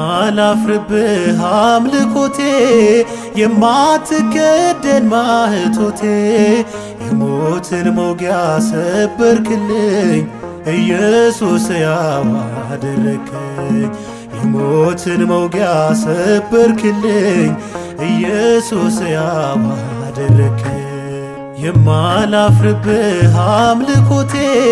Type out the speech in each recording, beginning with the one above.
የማላፍርብህ አምልኮቴ የማትከደን ማህቶቴ የሞትን መውጊያ ሰበርክልኝ ኢየሱስ ያው አደረከኝ የሞትን መውጊያ ሰበርክልኝ ኢየሱስ ያው አደረከኝ የማላፍርብህ አምልኮቴ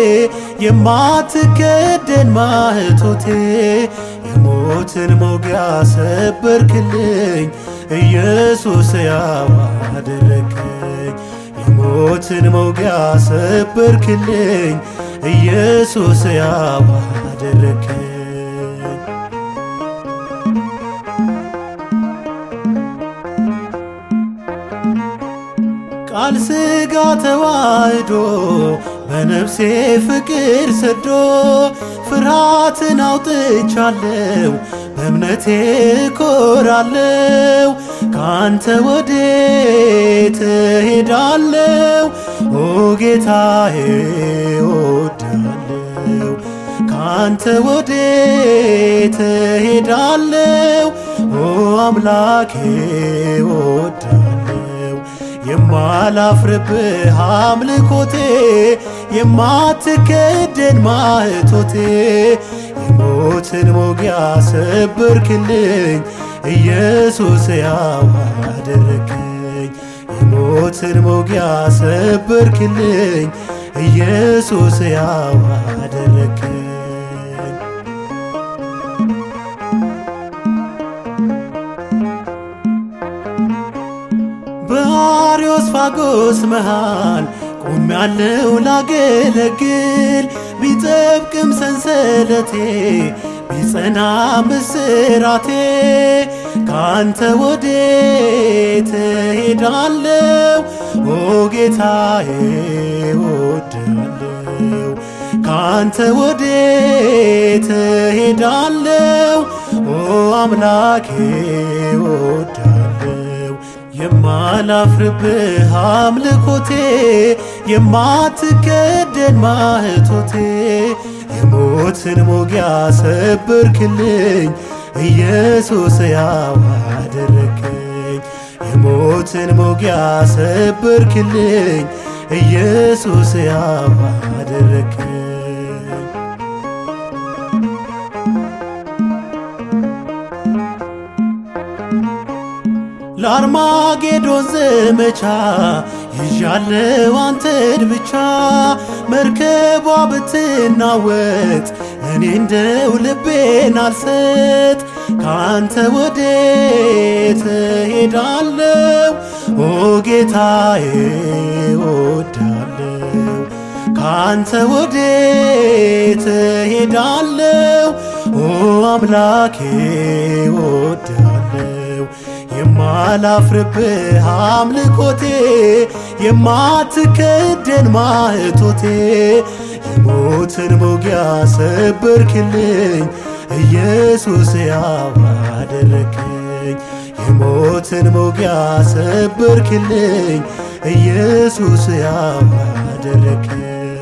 የማትከደን ማህቶቴ የሞትን መውጊያ ሰበርክልኝ ኢየሱስ ያው አደረከኝ የሞትን መውጊያ ሰበርክልኝ ኢየሱስ ያው አደረከኝ ቃል ሥጋ ተዋህዶ በነፍሴ ፍቅር ሰዶ ፍርሃትን አውጥቻለው በእምነቴ እኮራለው ካንተ ወዴት እሄዳለው ኦ ጌታዬ እወዳለው ካንተ ወዴት እሄዳለው ኦ አምላኬ እወዳለው የማላፍርብህ አምልኮቴ የማትከደን ማህቶቴ የሞትን መውጊያ ሰበርክልኝ ኢየሱስ ያው አደረከኝ የሞትን መውጊያ ሰበርክልኝ ኢየሱስ ያው አደረከኝ በአርዮስፋጎስ መሃል ቆሜያለሁ ላገለግል ቢጠብቅም ሰንሰለቴ ቢጸና ምስራቴ ካንተ ወዴት እሄዳለው ኦ ጌታዬ እወዳለው ካንተ ወዴት እሄዳለው ኦ አምላኬ እወዳለው የማላፍርብህ አምልኮቴ የማትከደን ማህቶቴ የሞትን መውጊያ ሰበርክልኝ ኢየሱስ ያው አደረከኝ የሞትን መውጊያ ሰበርክልኝ ኢየሱስ ያው አደረከኝ ለአርማጌዶን ዘመቻ ይዣለው አንተን ብቻ መርከቧ ብትናወጥ እኔ እንደው ልቤን አልሰጥ ካንተ ወዴት እሄዳለው ኦ ጌታዬ እወዳለው ካንተ ወዴት እሄዳለው ኦ አምላኬ እወዳለው የማላፍርብህ አምልኮቴ የማትከደን ማህቶቴ የሞትን መውጊያ ሰበርክልኝ ኢየሱስ ያው አደረከኝ የሞትን መውጊያ ሰበርክልኝ ኢየሱስ ያው አደረከኝ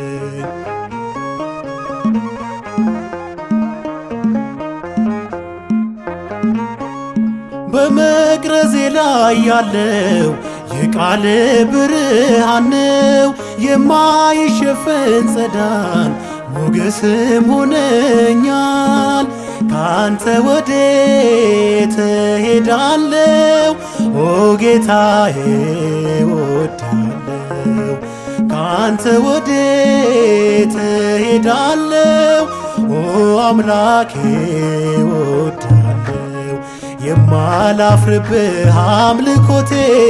በመቅረዜ ላይ ያለው የቃል ብርሃን ነው የማይሸፈን ጸዳል ሞገስም ሆነኛል ካንተ ወዴት እሄዳለው ኦ ጌታዬ እወዳለው ካንተ ወዴት እሄዳለው ኦ አምላኬ እወዳለው የማላፍርብህ አምልኮቴ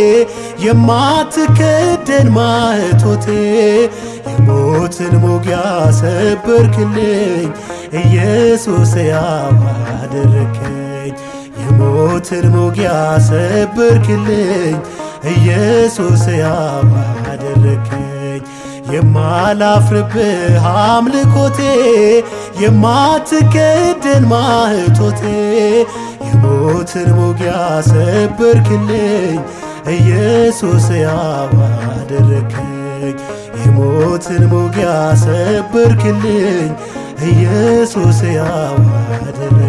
የማትከደን ማህቶቴ የሞትን መውጊያ ሰበርክልኝ ኢየሱስ ያው አደረከኝ የሞትን መውጊያ ሰበርክልኝ ኢየሱስ ያው አደረከኝ የማላፍርብህ አምልኮቴ የማትከደን ማህቶቴ የሞትን መውጊያ ሰበርክልኝ ኢየሱስ ያው አደረከኝ የሞትን መውጊያ ሰበርክልኝ ኢየሱስ ያው አደረከኝ